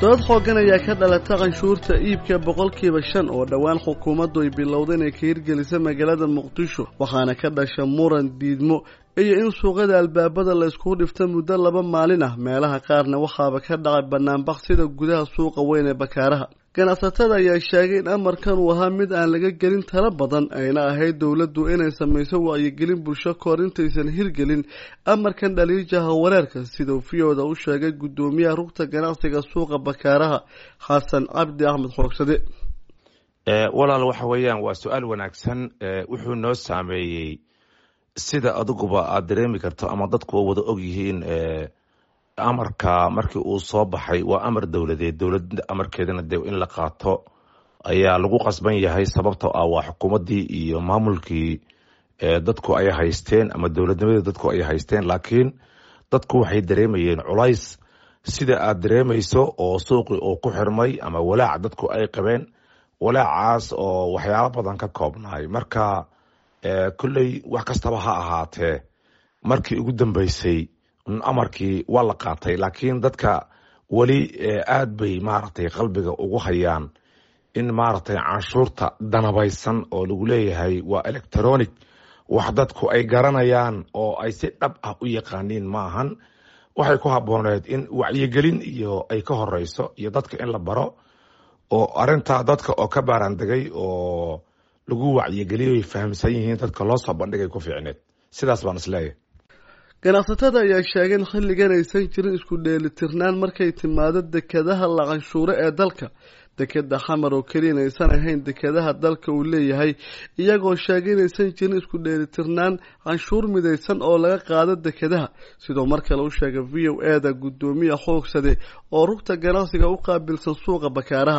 dood xooggan ayaa ka dhalata canshuurta iibka boqolkiiba shan oo dhowaan xukuumaddu ay bilowda inay ka hirgelisa magaalada muqdisho waxaana ka dhasha muran diidmo iyo in suuqyada albaabada la iskugu dhifta muddo laba maalin ah meelaha qaarna waxaaba ka dhacay banaanbaq sida gudaha suuqa weyn ee bakaaraha ganacsatada ayaa sheegay in amarkan uu ahaa mid aan laga gelin tala badan ayna ahayd dowladdu inay samayso wacyigelin bulsho kahor intaysan hirgelin amarkan dhaliijaha wareerka siduu viyooda u sheegay guddoomiyaha rugta ganacsiga suuqa bakaaraha xasan cabdi axmed xoogsade walaal waxa weeyaan waa su-aal wanaagsan wuxuu noo saameeyey sida adiguba aada dareemi karto ama dadku wada og yihiin amarka markii uu soo baxay waa amar dowladeed dowlad amarkeedana de in la qaato ayaa lagu qasban yahay sababtoo ah waa xukuumaddii iyo maamulkii dadku ay haysteen ama dowladnimadii dadku ay haysteen laakiin dadku waxay dareemayeen culays sida aad dareemayso oo suuqii uu ku xirmay ama walaac dadku ay qabeen walaacaas oo waxyaalo badan ka koobnaay marka kolley wax kastaba ha ahaatee markii ugu dambeysay amarkii waa la qaatay laakiin dadka weli aad bay maaragtay qalbiga ugu hayaan in maaragtay canshuurta danabaysan oo lagu leeyahay waa electronic wax dadku ay garanayaan oo ay si dhab ah u yaqaaniin maahan waxay ku habbooneed in wacyigelin iyo ay ka horeyso iyo dadka in la baro oo arintaa dadka oo ka baaraandegay oo lagu wacyigeliyo ay fahamsan yihiin dadka loo soo bandhigay ku fiicneed sidaas baan isleeyahay ganacsatada ayaa sheegay in xilligan aysan jirin isku dheelitirnaan markay timaado dekadaha la canshuuro ee dalka dekeda xamar oo keliyan aysan ahayn dekadaha dalka uu leeyahay iyagoo sheegay inaysan jirin isku dheelitirnaan canshuur midaysan oo laga qaado dekadaha sidoo mar kale u sheegay v o e da guddoomiya xoogsade oo rugta ganacsiga u qaabilsan suuqa bakaaraha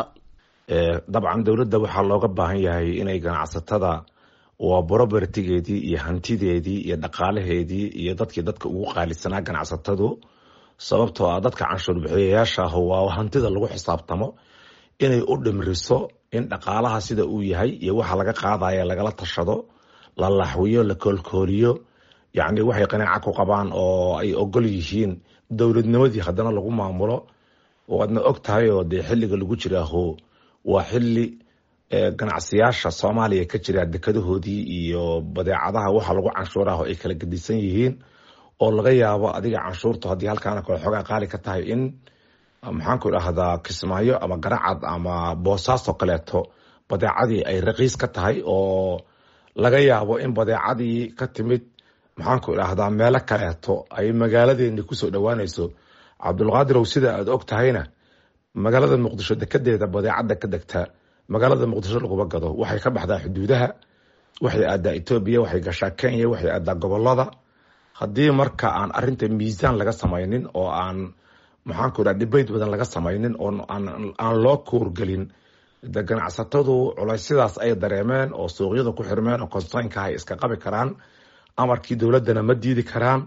dabcan dowladda waxaa looga baahan yahay inay ganacsatada waa brobertigeedii iyo hantideedii iyo dhaqaalaheedii iyo dadkii dadka ugu qaalisanaa ganacsatadu sababtoo ah dadka canshuur bixiyayaasha ah waa hantida lagu xisaabtamo inay u dhimriso in dhaqaalaha sida uu yahay iyo waxa laga qaadaya lagala tashado la laxwiyo la koolkooliyo yacni waxay qanaaca ku qabaan oo ay ogol yihiin dowladnimadii haddana lagu maamulo waadna og tahay oo dee xilliga lagu jiraaho waa xili ganacsiyaasha soomaaliya ka jira dekadahoodii iyo badeecadaha waxa lagu canshuuraho ay kala gedisan yihiin oo laga yaabo adiga canshuurtu haddii halkaana kale xoogaa qaali ka tahay in maxaanku idhaahdaa kismaayo ama garacad ama boosaaso kaleeto badeecadii ay raqiis ka tahay oo laga yaabo in badeecadii ka timid maxaanku idhaahdaa meelo kaleeto ay magaaladeeni kusoo dhowaanayso cabdulqaadirow sida aada og tahayna magaalada muqdisho dekedeeda badeecada ka degta magaalada muqdisho laguma gado waxay ka baxdaa xuduudaha waxay aadaa etoobiya waxay gashaa kenya waxay aadaa gobolada haddii marka aan arinta miisaan laga samaynin oo aan maxaanku idhaha dibeyt badan laga samaynin oo aan loo kuurgelin de ganacsatadu culaysyadaas ay dareemeen oo suuqyada ku xirmeen oo konsaynka ay iska qabi karaan amarkii dowladdana ma diidi karaan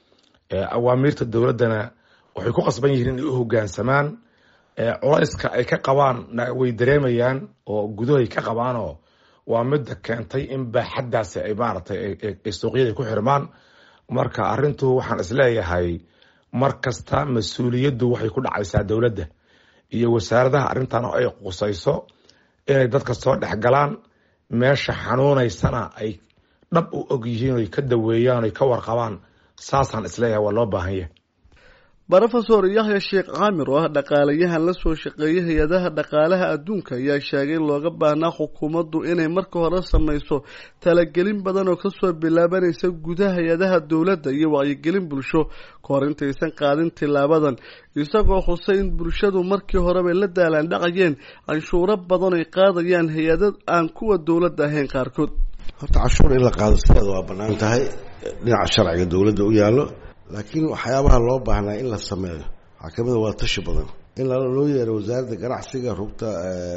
awaamiirta dowladdana waxay ku qasban yihiin inay u hogaansamaan culayska ay ka qabaan way dareemayaan oo gudahay ka qabaanoo waa midda keentay in baaxaddaasi ay maaragtay ay suuqyada ku xirmaan marka arintu waxaan isleeyahay mar kasta mas-uuliyaddu waxay ku dhacaysaa dowladda iyo wasaaradaha arrintan oo ay qusayso inay dadka soo dhexgalaan meesha xanuunaysana ay dhab u og yihiin oy ka daweeyaan oy ka warqabaan saasaan isleeyahay waa loo baahan yahay rofesor yaxya sheekh caamir oo ah dhaqaalayahan la soo shaqeeyay hay-adaha dhaqaalaha adduunka ayaa sheegay in looga baahnaa xukuumaddu inay marka hore samayso talagelin badan oo kasoo bilaabanaysa gudaha hay-adaha dowladda iyo wacyigelin bulsho kahor intaysan qaadin tilaabadan isagoo xusay in bulshadu markii horebay la daalaan dhacayeen canshuuro badan ay qaadayaan hay-ada aan kuwa dowladda ahayn qaarkood horta canshuur in la qaado sideeda waa bannaan tahay dhinaca sharciga dowladda u yaallo laakiin waxyaabaha loo baahnaa in la sameeyo waxaa kamid a waa tashi badan in loo yeero wasaaradda ganacsiga rugta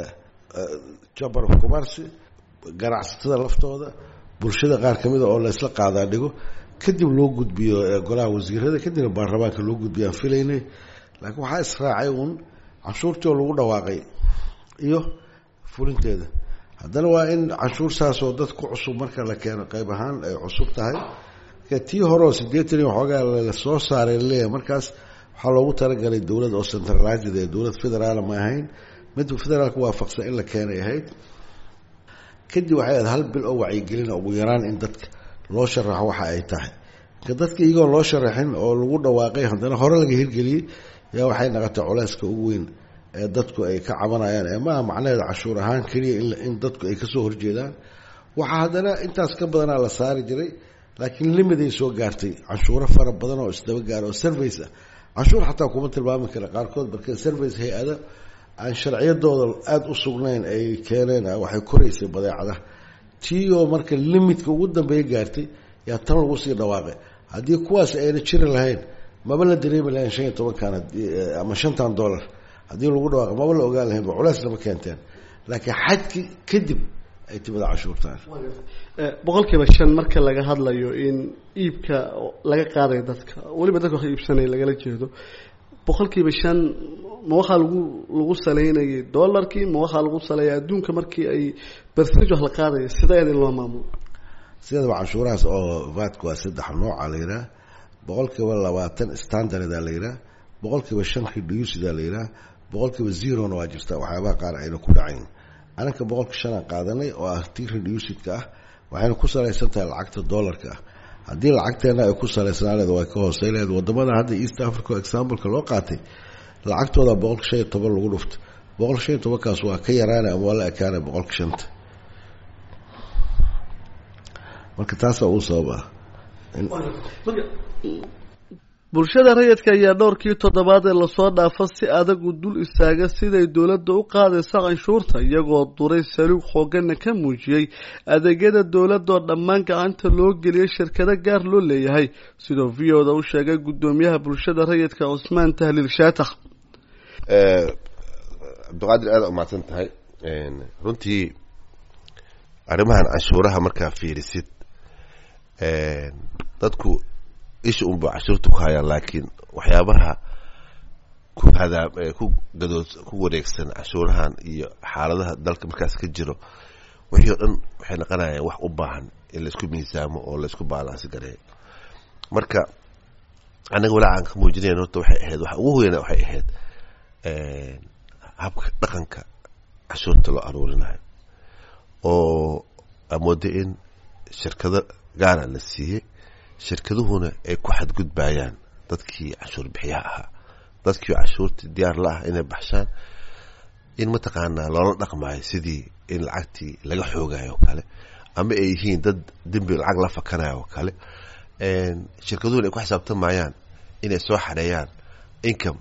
chamber of commerce ganacsatada laftooda bulshada qaar kamida oo laysla qaadaa dhigo kadib loo gudbiyo golaha wasiirada kadibna baarlamaanka loo gudbiyo aan filaynay laakiin waxaa israacay uun canshuurtii oo lagu dhawaaqay iyo fulinteeda haddana waa in canshuur saas oo dad ku cusub marka la keeno qayb ahaan ay cusub tahay tii hore oo sideetan iyo waxoogaa lasoo saaray laleeyahay markaas waxaa loogu talagalay dowlad oo centralized ee dowlad federaal ma ahayn mid federaalka waafaqsan in la keenay ahayd kadib waxay ahayd hal bil oo wacyigelina ugu yaraan in dadka loo sharaxo waxa ay tahay marka dadka iyagoo loo sharaxin oo lagu dhawaaqay haddana hore laga hirgeliyey yaa waxay naqotay culeyska ugu weyn ee dadku ay ka cabanayaan ee maaha macnaheeda cashuur ahaan keliya in dadku ay kasoo horjeedaan waxaa haddana intaas ka badanaa la saari jiray laakiin limiday soo gaartay canshuuro fara badan oo isdaba gaara oo service ah canshuur xataa kuma tilmaami kara qaarkood marka service hay-ada aan sharciyadooda aada u sugnayn ay keeneen waxay koraysay badeecada tii oo marka limitka ugu dambeeya gaartay yaa tan lagu sii dhawaaqay haddii kuwaas ayna jiri lahayn maba la dareemi lahayn shan iyo tobankan ama shantan dollar haddii lagu dhawaaqay maba la ogaan lahayn ba culeys lama keenteen laakiin xadki kadib ay timida cashuurtaan boqol kiiba shan marka laga hadlayo in iibka laga qaadayo dadka weliba dadka wax iibsanaya lagala jeedo boqol kiiba shan ma waxaa lagu lagu saleynayay dollarkii ma waxaa lagu saleeya adduunka markii ay bersenage wax la qaadaya sideed in loo maamulo sideedaba canshuurahaas oo vatka waa saddex nooca la yidhaah boqol kiiba labaatan standarda la yidhaah boqol kiiba shan reducida la yidhaah boqol kiiba zerona waa jirta waxyaabaha qaar ayna ku dhacayn anaka boqolka shanaan qaadanay oo ah tii reducidka ah waxayna ku salaysan tahay lacagta dollarka ah haddii lacagteena ay ku salaysnaaneed way ka hooseyleed wadamada hadda east africa exampleka loo qaatay lacagtooda boqolka shan iyo toban lagu dhufto boqolka shan iyo tobankaas waa ka yaraana ama waa la ekaana boqolka shanta marka taasaa uu sabab ah bulshada rayidka ayaa dhowrkii toddobaad ee lasoo dhaafo si adagu dul istaaga siday dowladda u qaadaysa canshuurta iyagoo duray saluug xoogana ka muujiyey adeegyada dowladdaoo dhammaan gacanta loo geliyay shirkado gaar loo leeyahay sidoo v o da u sheegay guddoomiyaha bulshada rayidka cusmaan tahliil shaatax cabdiqaadir aada umahadsan tahay runtii arrimahan canshuuraha markaa fiirisid dadku isha unba cashuurta ku hayaan laakiin waxyaabaha ku hadaa ku gadood ku wareegsan cashuurahan iyo xaaladaha dalka markaas ka jiro wixii o dhan waxay noqonayaan wax u baahan in laisku miisaamo oo laisku baalaansi gareeyo marka anaga walaa aan ka muujinayn horta waxay ahayd waxa ugu weyna waxay ahayd habka dhaqanka cashuurta loo aruurinayo oo amooda in shirkado gaara la siiyey shirkaduhuna ay ku xadgudbayaan dadkii cashuur bixiyaha ahaa dadkii cashuurtii diyaar la ah inay baxshaan in mataqaanaa loola dhaqmaayo sidii in lacagtii laga xoogayo oo kale ama ay yihiin dad dembi lacag la fakanayo oo kale shirkaduhuna ay ku xisaabtamayaan inay soo xareeyaan income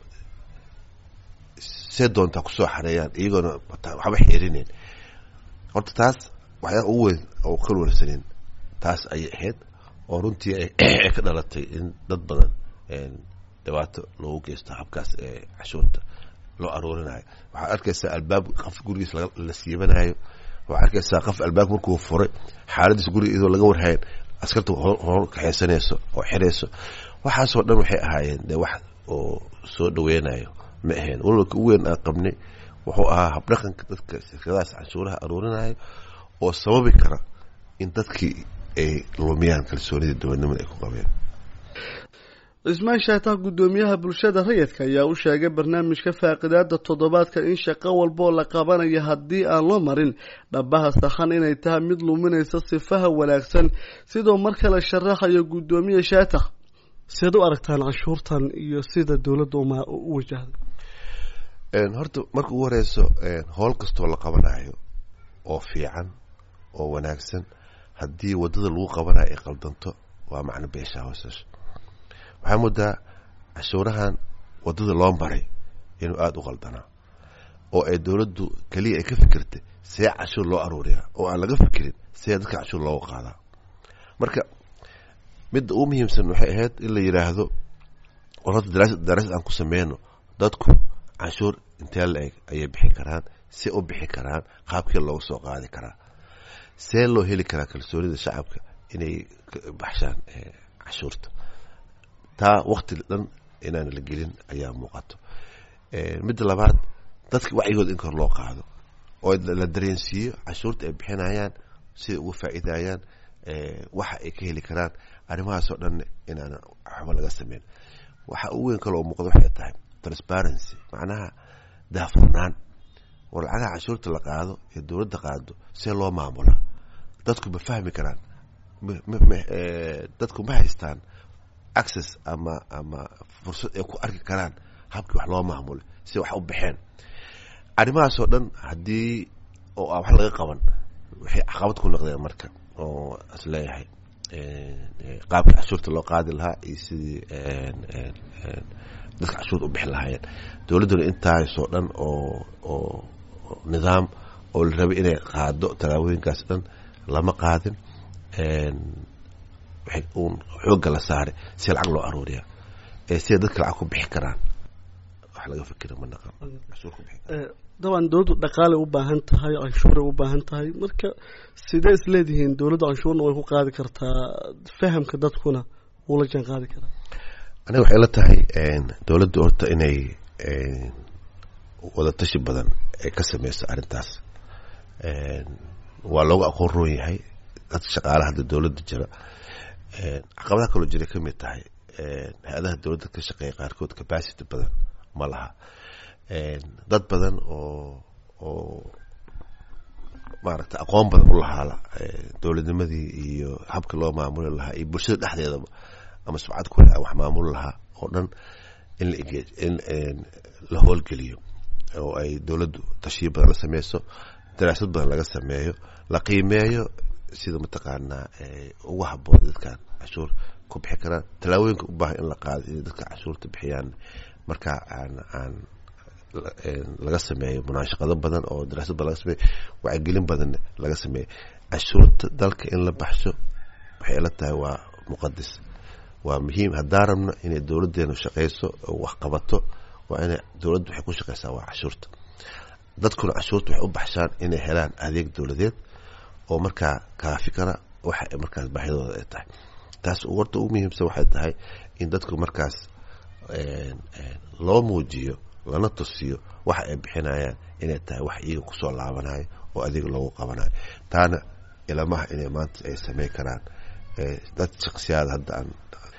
see doontaa kusoo xareeyaan iyagoona waxba xiirinayn horta taas waxyaa ugu weyn oo ka warsanin taas ayay ahayd oo runtii ay ka dhalatay in dad badan dhibaato loogu geysto habkaas ee cashuurta loo aruurinayo waxaad arkaysaa albaab qof gurigiis la siibanayo waxaad arkaysaa qof albaab markuu furay xaaladiis guriga iyadoo laga warhayn askarta hor kaxaysanayso oo xirayso waxaasoo dhan waxay ahaayeen dee wax oo soo dhaweynayo ma ahayn walwalka u weyn aan qabnay wuxuu ahaa habdhaqanka dadka shirkadahaas canshuuraha aruurinayo oo sababi kara in dadkii ay lumiyaan kalsoonida dowladnimada ay ku qabeen cismaan shaatax guddoomiyaha bulshada rayidka ayaa u sheegay barnaamijka faaqidaada toddobaadka in shaqo walbaoo la qabanayo haddii aan loo marin dhabaha sakhan inay tahay mid luminaysa sifaha wanaagsan sidoo mar kale sharaxayo guddoomiye shaatax siad u aragtaan canshuurtan iyo sida dowladda u wajahda horta marka ugu horeyso howl kastoo la qabanayo oo fiican oo wanaagsan haddii wadada lagu qabanayo ay qaldanto waa macno beeshaa hoosasho waxaa moodaa cashuurahan wadada loo maray inuu aada u qaldanaa oo ay dowladdu keliya ay ka fikirtay see cashuur loo aruuriyaa oo aan laga fikirin see dadka cashuur looga qaadaa marka midda ugu muhiimsan waxay ahayd in la yidhaahdo war horta daraasad aan ku sameyno dadku canshuur intee la eg ayay bixi karaan see u bixi karaan qaabkii looga soo qaadi karaa see loo heli karaa kalsoonida shacabka inay baxshaan cashuurta taa wakti dhan inaan la gelin ayaa muuqato midda labaad dadka wacyigooda in kor loo qaado oo la dareensiiyo cashuurta ay bixinayaan siday uga faa'iidayaan waxa ay ka heli karaan arrimahaasoo dhan inaan waxba laga sameyn waxa ugu weyn kaloo muuqda waxay tahay transparency macnaha daafurnaan war lacagaha cashuurta la qaado ee dowladda qaado see loo maamula dadku ma fahmi karaan dadku ma haystaan access ama ama fursad ay ku arki karaan habkii wax loo maamulay si wax u baxeen arrimahaasoo dhan haddii oo aan wax laga qaban waxay caqabad ku noqdeen marka oo is leeyahay qaabkii cashuurta loo qaadi lahaa iyo sidii dadka cashuurta u bixi lahaayeen dowladduna intaasoo dhan oo oo nidaam oo la rabay inay qaado tallaabooyinkaas dhan lama qaadin waxay uun xoogga la saaray si lacag loo aruuriya ee siday dadka lacag ku bixi karaan wax laga fikira ma naqan cashuur ku bixi karaan daban dowladdu dhaqaalay u baahan tahay canshuuray u baahan tahay marka sidee is leedihiin dowladda canshuurna way ku qaadi kartaa fahamka dadkuna wuu la jaan qaadi karaa aniga waxay la tahay dowladdu horta inay wada tashi badan ay ka sameyso arrintaas waa loogu aqoon roon yahay dadka shaqaalaha hadda dowladda jira caqabadaha kaloo jiray ka mid tahay hay-adaha dowladda ka shaqeeya qaarkood capacity badan ma laha dad badan oo oo maaragtay aqoon badan u lahaa dowladnimadii iyo habka loo maamuli lahaa iyo bulshada dhexdeedaba ama subcad ku leh wax maamuli lahaa oo dhan in la in la howlgeliyo oo ay dowladdu tashiyo badan la sameyso daraasad badan laga sameeyo la qiimeeyo sida mataqaanaa ugu haboon dadkan cashuur ku bixi karaan tallaabooyinka u baahan in la qaado inay dadka cashuurta bixiyaan marka aan aan laga sameeyo munaashaqado badan oo daraasad badan laga sameeyo wacyigelin badan laga sameeyo cashuurta dalka in la baxsho waxay ila tahay waa muqadis waa muhiim haddaan rabno inay dowladdeenu shaqeyso oo wax qabato waa inay dowladdu waxay ku shaqeysaa waa cashuurta dadkuna cashuurta waxay u baxshaan inay helaan adeeg dowladeed oo markaa kaafi kara waxa ay markaas baahidooda ay tahay taas warta ugu muhiimsan waxay tahay in dadku markaas loo muujiyo lana tusiyo waxa ay bixinayaan inay tahay wax iyaga kusoo laabanayo oo adeeg loogu qabanayo taana ilamaha inay maanta ay samey karaan dad shaksiyaada hadda aan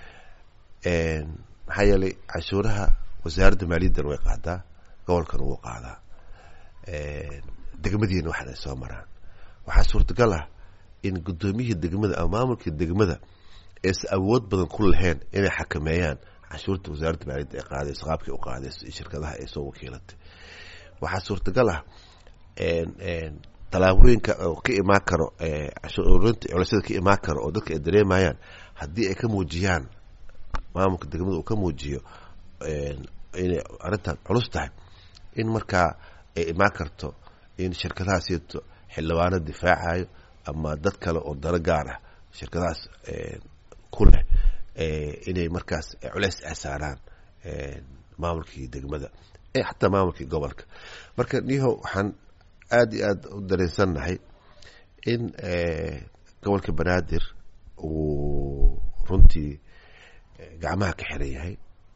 maxaa yeelay cashuuraha wasaaradda maaliyaddan way qaadaa gobolkana wuu qaadaa degmadiina waxan ay soo maraan waxaa suurtagal ah in guddoomiyihii degmada ama maamulkii degmada aysan awood badan ku lahayn inay xakameeyaan cashuurta wasaaradda maaliyadda ay qaadayso qaabkii u qaadayso iyo shirkadaha ay soo wakiilatay waxaa suurtagal ah tallaabooyinka oo ka imaan karo cashuurinta culisyada ka imaan karo oo dadka ay dareemayaan haddii ay ka muujiyaan maamulka degmada uu ka muujiyo inay arrintan culus tahay in markaa ay imaan karto in shirkadahaasito xildhibaano difaacayo ama dad kale oo dano gaar ah shirkadahaas ku leh inay markaas culeys ay saaraan maamulkii degmada xataa maamulkii gobolka marka niho waxaan aada iyo aada u dareensannahay in gobolka banaadir uu runtii gacmaha ka xiran yahay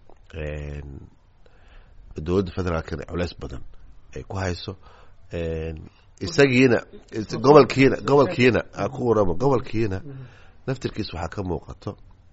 dowladda federaalkana culeys badan ay ku hayso isagiina gobolkiina gobolkiina a ku waramo gobolkiina naftirkiis waxaa ka muuqato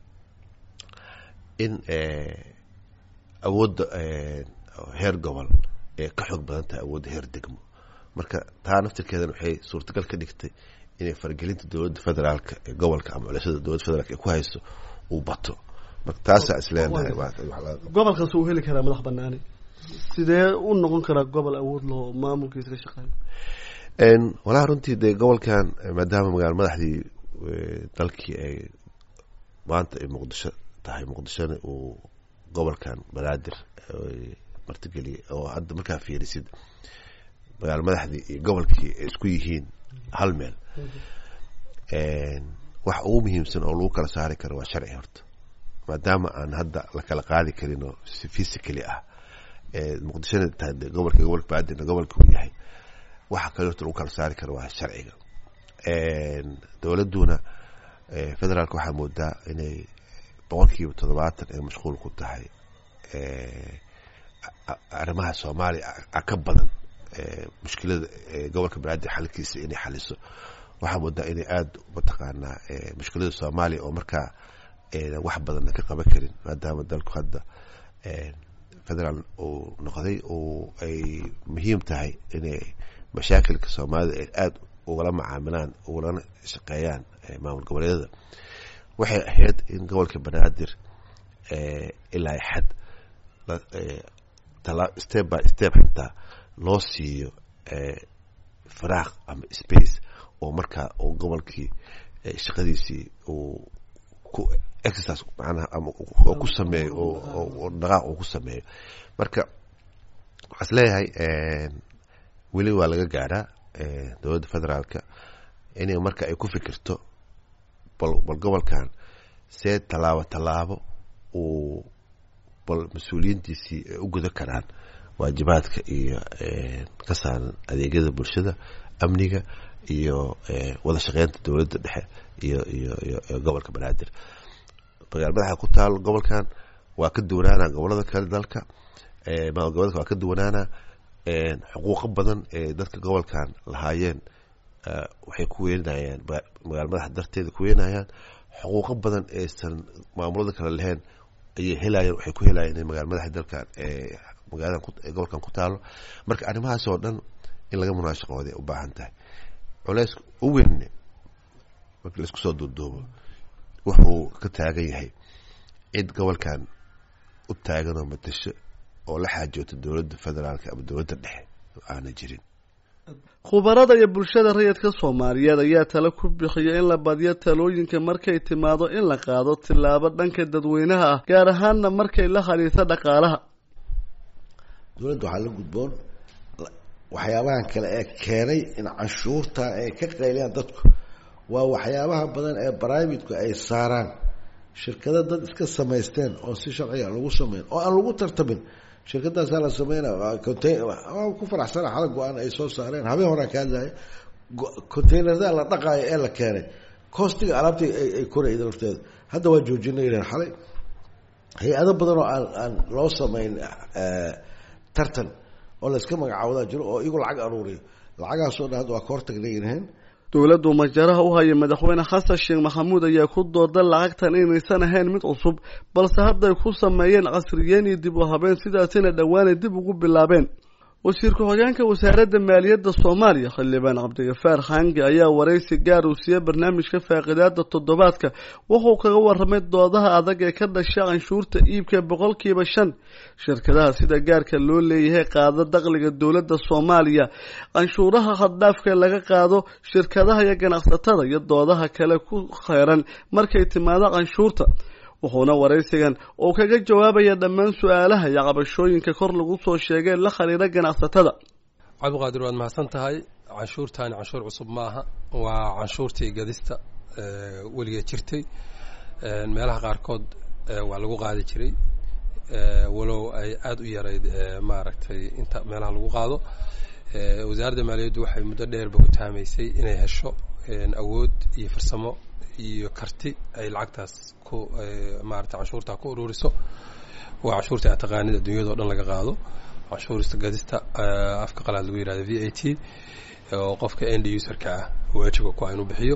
in awoodda heer gobol ee ka xoog badan tahay awoodda heer degmo marka taa naftirkeedan waxay suurtagal ka dhigtay inay faragelinta dowladda federaalka ee gobolka ama culashada dowladda federaalk ee ku hayso uu bato marka taasaa isleenahay gobolkaas uu heli karaa madax banaani sidee u noqon karaa gobol awood loo maamulkiisa ka shaqeeyo walahi runtii dee gobolkan maadaama magaala madaxdii dalkii ay maanta ay muqdisho tahay muqdishona uu gobolkan banaadir martigeliyay oo hadda markaa fiirisid magaala madaxdii iyo gobolkii ay isku yihiin hal meel wax ugu muhiimsan oo lagu kala saari karo waa sharci horta maadaama aan hadda la kala qaadi karin oo si physically ah muqdishona tahay de gobolka gobolka banaadirna gobolka uu yahay waxa kale horta lagu kala saari karo waa sharciga dowladduna federaalka waxaa moodaa inay boqolkiiba toddobaatan ay mashquul ku tahay arrimaha soomaaliya ka badan mushkilada gobolka banaadir xalkiisa inay xaliso waxaa moodaa inay aada mataqaanaa mushkilada soomaaliya oo markaa wax badanna ka qaban karin maadaama dalku hadda federaal uu noqday uu ay muhiim tahay inay mashaakilka soomaalida ay aada ugala macaamilaan ugalana shaqeeyaan maamul goboleedyada waxay ahayd in gobolka banaadir ilaa xad step by step xitaa loo siiyo faraaq ama space oo markaa uu gobolkii shaqadiisii uu ku exercise macnaha ama oo ku sameeyo oo dhaqaaq uu ku sameeyo marka waxaa is leeyahay weli waa laga gaadhaa dowladda federaalka inay marka ay ku fikirto bal bal gobolkan see tallaabo tallaabo uu bal mas-uuliyiintiisii ay u guda karaan waajibaadka iyo ka saaran adeegyada bulshada amniga iyo wada shaqeynta dowladda dhexe iyo iyo iyo gobolka banaadir magaal madaxa ku taal gobolkan waa ka duwanaana gobolada kale dalka maamul goboleedka waa ka duwanaana xuquuqo badan ee dadka gobolkan lahaayeen waxay ku weynayaan magaal madaxa darteeda ku weynayaan xuquuqo badan eesan maamulada kale lahayn ayay helayeen waxay ku helayeen inay magaal madaxa dalkan magaalada gobolkan ku taalo marka arrimahaas oo dhan in laga munaashaqooday u baahan tahay culeys u weynne markii laisku soo duuduubo wuxuu ka taagan yahay cid gobolkan u taagan oo matasho oo la xaajoota dowladda federaalka ama dowladda dhexe aana jirin khubarada iyo bulshada rayidka soomaaliyeed ayaa tale ku bixiya in la badiyo talooyinka markay timaado in la qaado tillaabo dhanka dadweynaha ah gaar ahaanna markay la khaliito dhaqaalaha dowladda waxaa la gudboon waxyaabahan kale ee keenay in canshuurta ay ka qayliyaan dadku waa waxyaabaha badan ee brivateku ay saaraan shirkado dad iska samaysteen oo si sharciga lagu sameyn oo aan lagu tartamin shirkadaasaa la sameynaa ku faraxsana xala go-aan ay soo saareen habeen horaa ka hadlaya containerada la dhaqaayo ee la keenay costiga alaabta ay korayda lafteeda hadda waa joojinay ilan xalay hay-ado badan oo aan aan loo sameyn tartan oo layska magacaawdaa jiro oo iyagu lacag aruuriyo lacagaasoo dhan hadda waa ka hortagnay yidhaheen dowladdu majaraha u haya madaxweyne xasan sheekh maxamuud ayaa ku dooda lacagtan inaysan ahayn mid cusub balse hadday ku sameeyeen casriyeen iyo dib u habeen sidaasina dhowaanay dib ugu bilaabeen wasiir ku-xigeenka wasaaradda maaliyadda soomaaliya xildhibaan cabdigafaar xangi ayaa waraysi gaar uu siiyey barnaamijka faaqidaada toddobaadka wuxuu kaga waramay doodaha adag ee ka dhashay canshuurta iibka boqolkiiba shan shirkadaha sida gaarka loo leeyahay qaado dakhliga dowladda soomaaliya canshuuraha haddhaafka laga qaado shirkadaha iyo ganacsatada iyo doodaha kale ku kheyran markay timaado canshuurta wuxuuna waraysigan uu kaga jawaabaya dhammaan su-aalaha iyo cabashooyinka kor lagu soo sheegay la khaliira ganacsatada cabdiqaadir waad mahadsan tahay canshuurtaani canshuur cusub ma aha waa canshuurtii gadista weligeed jirtay meelaha qaarkood waa lagu qaadi jiray walow ay aada u yarayd maaragtay inta meelaha lagu qaado wasaaradda maaliyaddu waxay muddo dheerba ku taamaysay inay hesho awood iyo farsamo iyo karti ay lacagtaas ku maarata canshuurtaa ku ururiso waa canshuurta a taqaanid adduunyada o dhan laga qaado canshuurista gadista afka qalaad lagu yihahdo v a t oo qofka end userka ah waajibka ku ah inuu bixiyo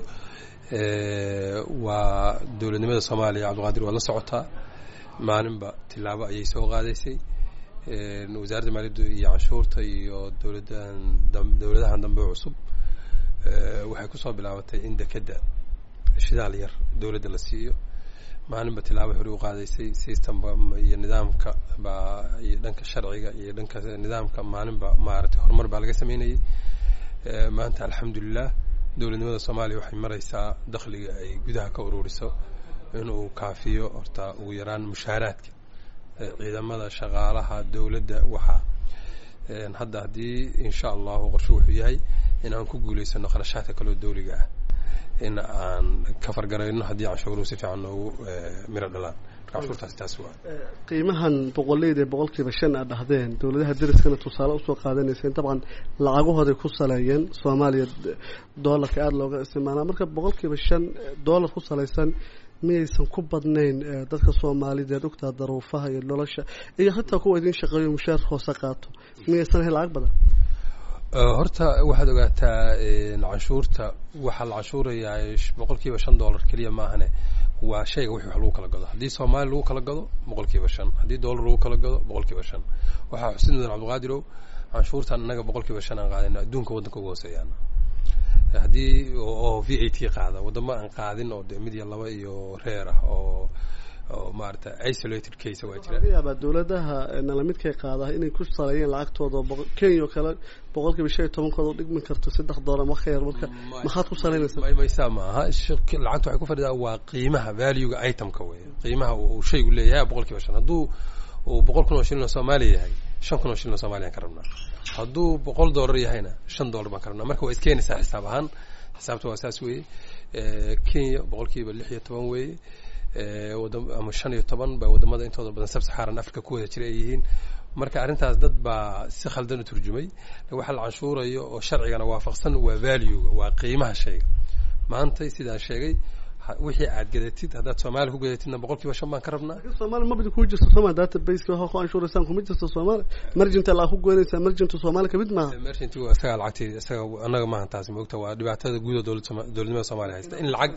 waa dowladnimada soomaaliya cabdiqaadir waad la socotaa maalinba tilaabo ayay soo qaadaysay wasaaradda maaliyaddu iyo canshuurta iyo dowladan dowladahan dambe cusub waxay kusoo bilaabatay in dekedda shidaal yar dowladda la siiyo maalinba tilaabo hore u qaadaysay systemba iyo nidaamka baa iyo dhanka sharciga iyo dhanka nidaamka maalinba maaragtay horumar baa laga sameynayay maanta alxamdulilah dowladnimada soomaaliya waxay maraysaa dakhliga ay gudaha ka ururiso inuu kaafiyo horta ugu yaraan mushaaraadka ciidamada shaqaalaha dowladda waxaa hadda haddii insha allahu qorshe wuxuu yahay in aan ku guulaysano kharashaadka kaloo dawliga ah in aan ka fargarayno haddii canshuuruhu si fiican noogu miro dhalaan marka canshuurtaasi taas waa qiimahan boqoleyda boqolkiiba shan aad dhahdeen dowladaha dariskana tusaale usoo qaadanayseen dabcan lacagahooday ku saleeyeen soomaaliya doolarka aada looga isticmaalaa marka boqolkiiba shan doolar ku salaysan miyaysan ku badnayn dadka soomaalideed ogtaa daruufaha iyo nolosha iyo xitaa kuwa idin shaqeeyo mushaar hoose qaato miyaysan ahayn lacag badan horta waxaad ogaataa canshuurta waxaa la canshuurayaa boqol kiiba shan dollar keliya maahane waa shayga wixii wax lagu kala gado haddii soomaali lagu kala gado boqol kiiba shan haddii dollar lagu kala gado boqol kiiba shan waxaa xusin mudan cabdiqaadirow canshuurtan innaga boqol kiiba shan aan qaadayna adduunka waddanka uga hooseeyaan haddii oo v a t qaada waddamo aan qaadin oo de mid iyo laba iyo reer ah oo oo maarata isolated case waa jira laga yaabaa dowladaha nalamidkay qaada inay ku saleeyeen lacagtooda kenya oo kale boqol kiiba shan iyo tobankooda dhigmi karto saddex doolar ma ka yar marka maxaad ku saleynaysaa may maysaa ma aha lacagta waxay ku fadhidaa waa qiimaha valuega itemka wey qiimaha uu shaygu leeyahay boqol kiiba shan hadduu uu boqol kun oo shilin oo soomaaliya yahay shan kun oo shilin oo soomaliya aan ka rabnaa hadduu boqol dollar yahayna shan dollar baan ka rabnaa marka waa iskeenaysaa xisaab ahaan xisaabta waa saas weeye kenya boqol kiiba lix iyo toban weeye ama shan iyo toban ba wadamada intooda badan sab saxaaran africa ku wada jira ay yihiin marka arrintaas dad baa si khaldan u turjumay waxa la canshuurayo oo sharcigana waafaqsan waa valuega waa qiimaha shayga maantay sidaan sheegay wixii aad gadatid haddaad soomaaliya ku gadatidna boqol kiiba shan baan ka rabnaa soomaaliya mabdi ku jirto sooma databaseka waxa ku anshuuraysaan kuma jirto soomaaliya mergenta laa ku goynaysaa mergenta soomaaliya kamid maaha mergenti waa isagaa lacagtii isaga annaga maaha taasi moogta waa dhibaatada guud oo dowlad dowladnimada soomaaliya haysta in lacag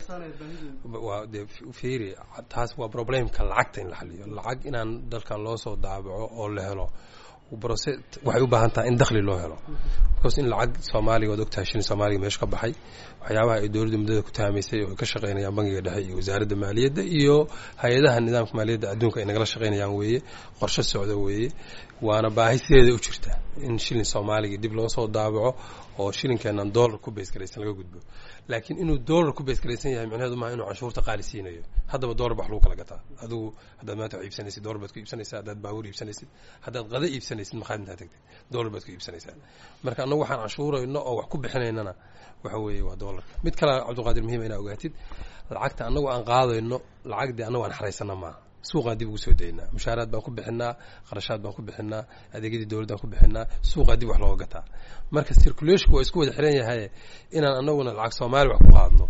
waa dee fiiri taas waa problemka lacagta in la xaliyo lacag inaan dalkan loo soo daabaco oo la helo brose waxay u baahan tahay in dakhli loo helo because in lacag soomaaliga waad ogtahay shilin soomaaliga meesha ka baxay waxyaabaha ay dowladda muddada ku tahamaysay oo ay ka shaqaynayaan bangiga dhexe iyo wasaaradda maaliyadda iyo hay-adaha nidaamka maaliyadda adduunka ay nagala shaqaynayaan weeye qorshe socda weeye waana baahi sideeda u jirta in shilin soomaaliga dib loo soo daabaco oo shilinkeenan dollar ku baysgaraysan laga gudbo laakiin inuu dollar ku baysgaraysan yahay micnaheedu maaha inuu canshuurta qaali siinayo haddaba dollar ba wax lagu kala gataa adigu haddaad maanta wax iibsanaysid dollar baad ku iibsanaysaa haddaad baabuur iibsanaysid haddaad qada iibsanaysid maqaad intaad tagtid dollar baad ku iibsanaysaa marka annagu waxaan canshuurayno oo wax ku bixinaynana waxa weeye waa dollarka mid kale cabdiqaadir muhiima inaa ogaatid lacagta annagu aan qaadayno lacag dee annagu aan xaraysana maaha suuqaan dib ugu soo daynaa mushaaraad baan ku bixinaa qarashaad baan ku bixinaa adeegyadii dowladdaan ku bixinaa suuqaa dib wax looga gataa marka circulationku waa isku wada xiran yahay inaan anaguna lacag soomaaliya wax ku qaadno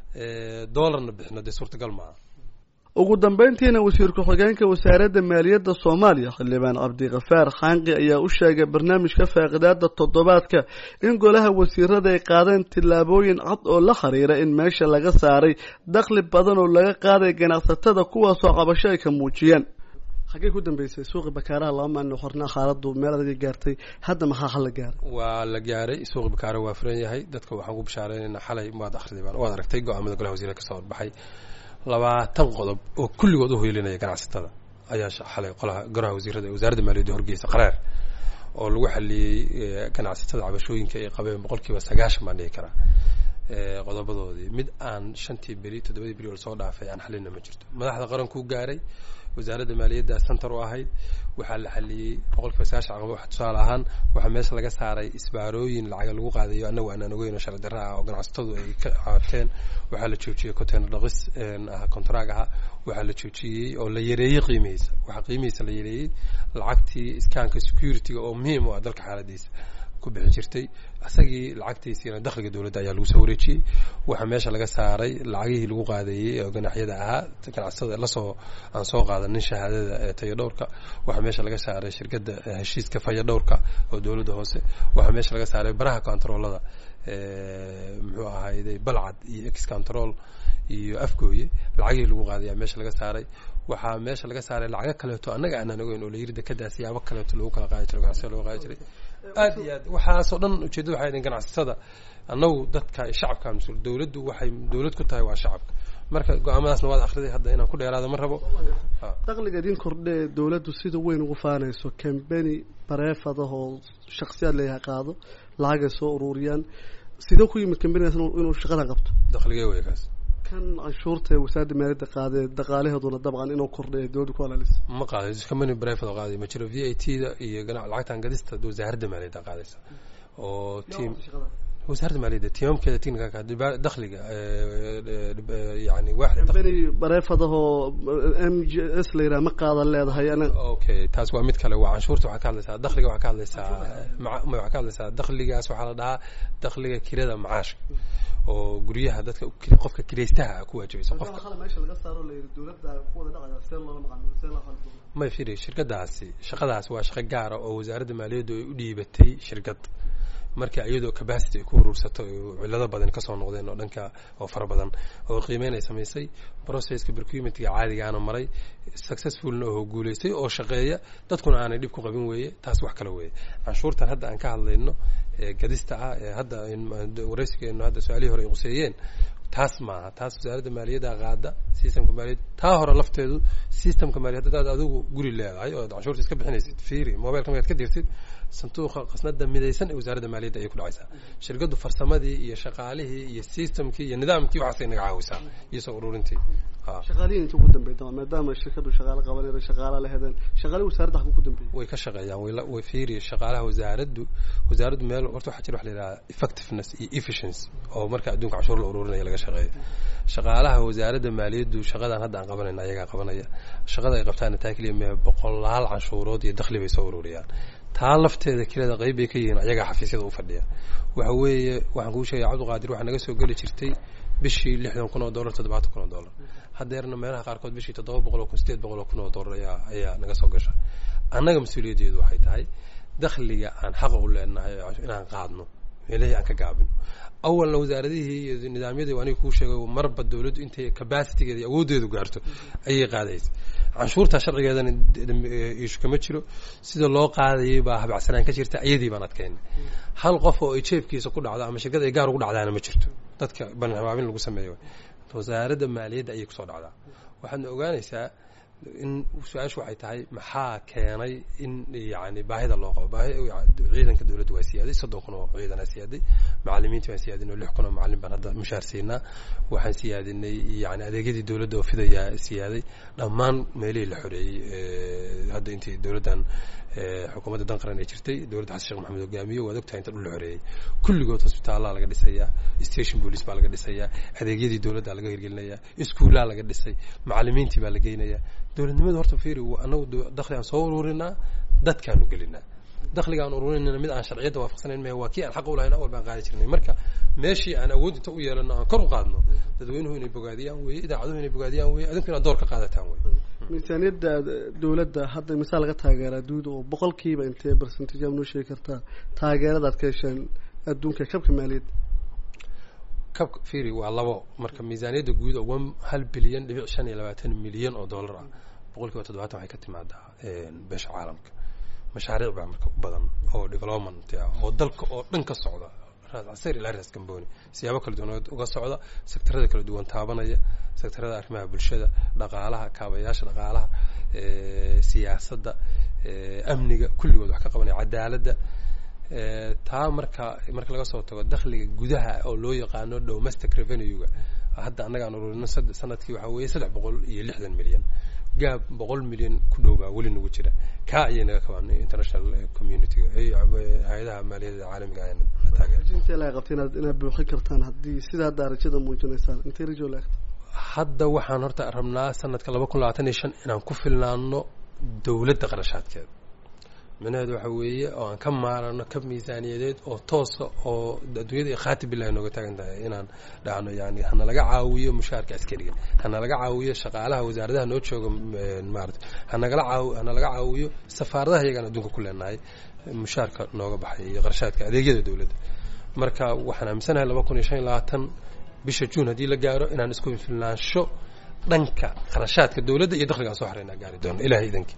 dollarna bixino dee suurtagal maaha ugu dambeyntiina wasiir ku-xigeenka wasaaradda maaliyadda soomaaliya xildhibaan cabdikafaar xaanqi ayaa u sheegay barnaamijka faaqidaada toddobaadka in golaha wasiirada ay qaadeen tillaabooyin cad oo la xiriira in meesha laga saaray dakhli badan oo laga qaaday ganacsatada kuwaasoo cabasho ay ka muujiyeen xaggee ku dambeysay suuqi bakaaraha laba maalin xornaa xaaladu meel adaga gaartay hadda maxaa hal la gaaray waa la gaaray suuqi bakaara waa furan yahay dadka waxaan ku bishaareynayna xalay waad akhriday waad aragtay go-aamada golaha wasiirada kasoo horbaxay labaatan qodob oo kulligood u hoylinaya ganacsatada ayaa xalay qolaha golaha wasiirada wasaaradda maaliyadda horgeysa qaraar oo lagu xaliyey ganacsatada cabashooyinka ay qabeen boqol kiiba sagaashan baan dhihi karaa qodobadoodii mid aan shantii beri toddobadii beri oo lasoo dhaafay aan xalina ma jirto madaxda qarankuu gaaray wasaaradda maaliyadda center u ahayd waxaa la xaliyey boqol kiiba sagaashan caqaba waxa tusaale ahaan waxaa meesha laga saaray isbaarooyin lacaga lagu qaadayo annagu aanaan ogeyn oo sharci darra ah oo ganacsatadu ay ka caateen waxaa la joojiyey container dhaqis contrag aha waxaa la joojiyey oo la yareeyey qiimihiisa waxaa qiimihiisa la yareeyey lacagtii iskaanka security-ga oo muhiim u ah dalka xaaladiisa ku bixi jirtay isagii lacagtiisiina dakhliga dowladda ayaa lagu soo wareejiyey waxaa meesha laga saaray lacagihii lagu qaadayey oo ganaxyada ahaa ganacsatada lasoo aan soo qaadanin shahaadada ee tayadhowrka waxaa meesha laga saaray shirkadda heshiiska fayadhowrka oo dowladda hoose waxaa meesha laga saaray baraha controolada muxuu ahayday balcad iyo ex control iyo afgooye lacagihii lagu qaadayaa meesha laga saaray waxaa meesha laga saaray lacago kaleeto annaga aanaan ogeyn oo layiri dekadaas yaabo kaleeto lagu kala qaadi jiro ganacsiga lagu qaadi jiray aad iyo aad waxaasoo dhan ujeedada waxay idin ganacsatada annagu dadka shacabka mas-uul dowladdu waxay dowlad ku tahay waa shacabka marka go-aamadaasna waad akhriday hadda inaan ku dheeraado ma rabo dakhliga idin kordhe ee dowladdu sida weyn ugu faanayso cambeni bareefadaha oo shaksiyaad leeyahay qaado lacagay soo ururiyaan sidee ku yimid cambenigaas inuu shaqada qabto dakhligee wey kaas kan canshuurta ee wasaaradda maaliyadda qaadee dhaqaalaheeduna dabcan inuu kordhay ee dowladda ku alaalisa ma qaaday company brevet oo qaaday ma jiro v a t da iyo gana lacagtan gadista wasaaradda maaliyadda qaadaysa oo team wasaaradda maaliyadda tiimamkeeda technicalka dakhliga yani waaxda cambeni bareefadahoo m g s la yidhaha ma qaadan leedahay ana okay taas waa mid kale waa canshuurta waxaa ka hadlaysaa dakhliga waxaa ka hadlaysaa ma waxaa ka hadlaysaa dakhligaas waxaa la dhahaa dakhliga kirada macaashka oo guryaha dadka qofka kiraystaha ku waajibaysa qofka meesha laga saaro la yidhi dowladda ku wada dhacaya see loola maqaano see loo qalbo may firi shirkadaasi shaqadaas waa shaqo gaara oo wasaaradda maaliyaddu ay u dhiibatay shirkad marka iyadoo capacity ay ku urursato cillado badan kasoo noqdeen oo dhanka oo fara badan oo qiimeyn ay samaysay processka procurementiga caadigaana maray successfulna oo guulaystay oo shaqeeya dadkuna aanay dhib ku qabin weeye taas wax kale weeye canshuurtan hadda aan ka hadlayno gadista ah ee hadda waraysigeenu hadda su-aalihii hore ay quseeyeen taas maaha taas wasaaradda maaliyadda qaada systemka maaliyad taa hore lafteedu systemka maaliyad haddaad adigu guri leedahay oo canshuurta iska bixinaysid fiiri mobilka markaad ka dirtid sanduuqa qasnada midaysan ee wasaaradda maaliyadda ayay ku dhacaysaa shirkaddu farsamadii iyo shaqaalihii iyo systemkii iyo nidaamkii waxaasay naga caawisaa iyo soo ururintii shaqaalihiin inta ugu dambeyd maadaama shirkadu shaqaalo qabanayda shaqaala la hedeen shaqaalihi wasaaradda halka ku dambeeyay way ka shaqeeyaan way way fiiri shaqaalaha wasaaraddu wasaaraddu meel horta waxaa jira wax la yidhaha effectiveness iyo efficiency oo marka adduunka canshuur la ururinaya laga shaqeeyo shaqaalaha wasaaradda maaliyaddu shaqadan hadda aan qabanayna ayagaa qabanaya shaqada ay qabtaana taa keliya mee boqolaal canshuurood iyo dakhli bay soo ururiyaan taa lafteeda keleda qayb bay ka yihiin ayagaa xafiisyada u fadhiya waxa weeye waxaan kuu sheegaya cabdiqaadir waxaa naga soo geli jirtay bishii lixdan kun oo dollar toddobaatan kun oo dollar haddeerna meelaha qaarkood bishii toddoba boqol oo kun sideed boqol oo kun oo dollar ayaa ayaa naga soo gasha annaga mas-uuliyaddeedu waxay tahay dakhliga aan xaqa u leenahay inaan qaadno meelihii aan ka gaabino awalna wasaaradihii iyo nidaamyadii aniga kuu sheegay marba dawladdu intay capacitygeeda iyo awooddeedu gaarto ayay qaadaysa canshuurtaa sharcigeedana ishu kama jiro sida loo qaadayay baa habacsanaan ka jirta iyadii baan adkaynay hal qof oo ay jeefkiisa ku dhacdo ama shirkada ay gaar ugu dhacdaana ma jirto dadka banhabaabin lagu sameeyo wasaaradda maaliyadda ayay kusoo dhacdaa waxaadna ogaanaysaa in su-aashu waxay tahay maxaa keenay in yani baahida loo qabo baahi ciidanka dowladda waa siyaaday soddon kun oo ciidanaa siyaaday macalimiinta waan siyaadinay oo lix kun oo macalin baan hadda mushaar siinaa waxaan siyaadinay yani adeegyadii dowladda oo fidayaa siyaaday dhammaan meelihii la xoreeyey hadda intii dowladdan xukuumadda dan qaran ay jirtay dowladda xasan sheekh maxamed hogaamiyo waad ogtahay inta dhul la xoreeyey kulligood hosbitaallaa laga dhisayaa station police baa laga dhisayaa adeegyadii dowladda laga hirgelinayaa iskuullaa laga dhisay macalimiintii baa la geynayaa dowladnimada horta fiiri anagu dakhli aan soo ururinaa dadkaanu gelinaa dakhliga aan ururinayna mid aan sharciyadda waafaqsanayn maya waa kii aan xaq u lahayn awal baan qaadi jirnay marka meeshii aan awood inta u yeelano aan kor u qaadno dadweynuhu inay bogaadiyaan weeye idaacaduhu inay bogaadiyaan weeye adinku inaad door ka qaadataan weye miisaaniyadda dowladda hadda misaal laga taageeraa duuda oo boqolkiiba intee percentage aad noo sheegi kartaa taageeradaad ka hesheen adduunka kabka maaliyadda kabka fiiri waa labo marka miisaaniyadda guud oo one hal bilyan dhibic shan iyo labaatan milyan oo dollar ah boqol kiiba toddobaatan waxay ka timaadaa beesha caalamka mashaariic baa marka u badan oo development ah oo dalka oo dhan ka socda raascasir ilaa raas gamboni siyaabo kala duwan uga socda sektarada kala duwan taabanaya sektarada arrimaha bulshada dhaqaalaha kaabayaasha dhaqaalaha siyaasadda amniga kulligood wax ka qabanaya cadaaladda taa marka marka laga soo tago dakhliga gudaha oo loo yaqaano domestic revenue-ga hadda annaga aan ururino sanadkii waxaa weeye saddex boqol iyo lixdan milyan gaab boqol milyan ku dhow baa weli nagu jira kaa ayay naga kabaan international community-ga hay-adaha maaliyadda caalamiga ayna taageer intee laga qabta inaad inaad buuxin kartaan haddii sida hadda arajada muujinaysaan intee rajo laagta hadda waxaan horta rabnaa sanadka laba kun labaatan iyo shan inaan ku filnaano dowladda qarashaadkeeda micnaheedu waxa weeye oo aan ka maarano kab miisaaniyadeed oo toosa oo adduunyada khaati bilahi nooga taagan tahay inaan dhahno yani hana laga caawiyo mushaarka askariga hana laga caawiyo shaqaalaha wasaaradaha noo jooga maarata hanagala caaw hana laga caawiyo safaaradaha iyagaan adduunka ku leenahay mushaarka nooga baxay iyo qarshaadka adeegyada dowladda marka waxaan aaminsanahay laba kun iyo shan iyo labaatan bisha juun haddii la gaaro inaan isku filnaansho dhanka qarashaadka dowladda iyo dakhligaan soo xareynaa gaari doono ilahay idankii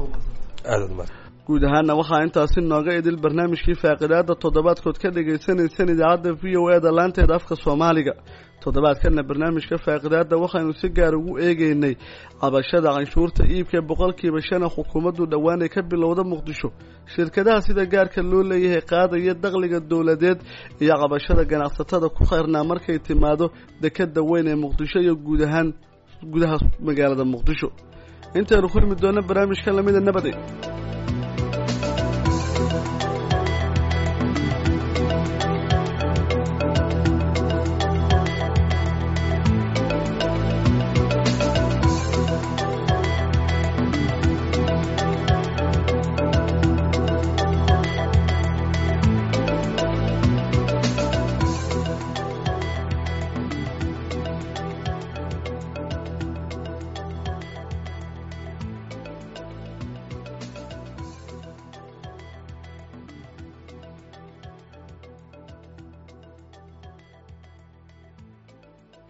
aad aad mahad guud ahaana waxaa intaasi nooga idil barnaamijkii faaqidaada toddobaadkood ka dhagaysanayseen idaacadda v o e da laanteeda afka soomaaliga toddobaadkana barnaamijka faaqidaada waxaynu si gaar ugu eegeynay cabashada canshuurta iibka boqolkiiba shana xukuumaddu dhowaan ay ka bilowda muqdisho shirkadaha sida gaarka loo leeyahay qaadaya dakhliga dowladeed iyo cabashada ganacsatada ku khayrnaa markay timaado dekeda weyn ee muqdisho iyo guud ahaan gudaha magaalada muqdisho intaynu kulmi doona barnaamijka lamida nabade